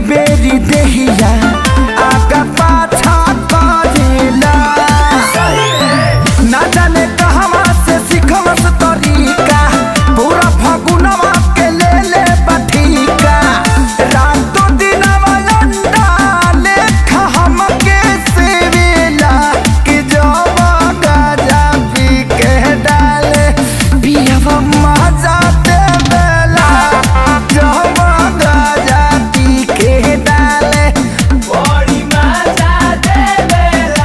बेरी देहिया आगा पाछा करेला ना जाने कहवा से सिखवस तरीका पूरा फगुनवा के ले ले बठीका रातों दिनवा अंडा लेखा हमके सेवेला कि जब गाजा पी के डाले पियवा मजा देवेला जब गाजा पी के डाले बड़ी मजा देवेला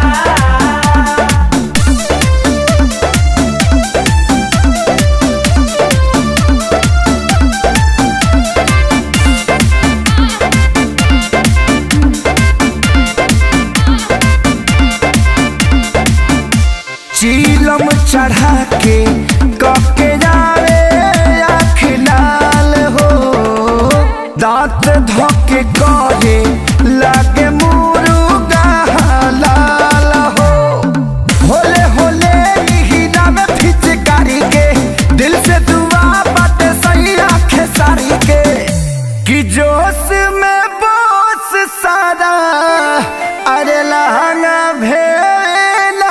चीलम चढ़ा के कके जावे आँख लाल हो दांत धोके करे लागे मुर्गा लाल हो होले होले हीरा में फिचकारी के दिल से दुआ बाटे सही आंखें सारी के कि जोश में बोस सारा अरे लहंगा भेला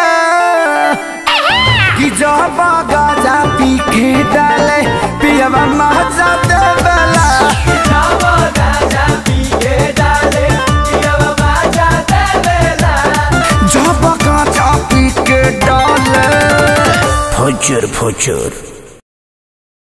कि जब गाजा पी के डाले पियवा मजा देवेला जब गाजा पी के डाले फुचुर फुचुर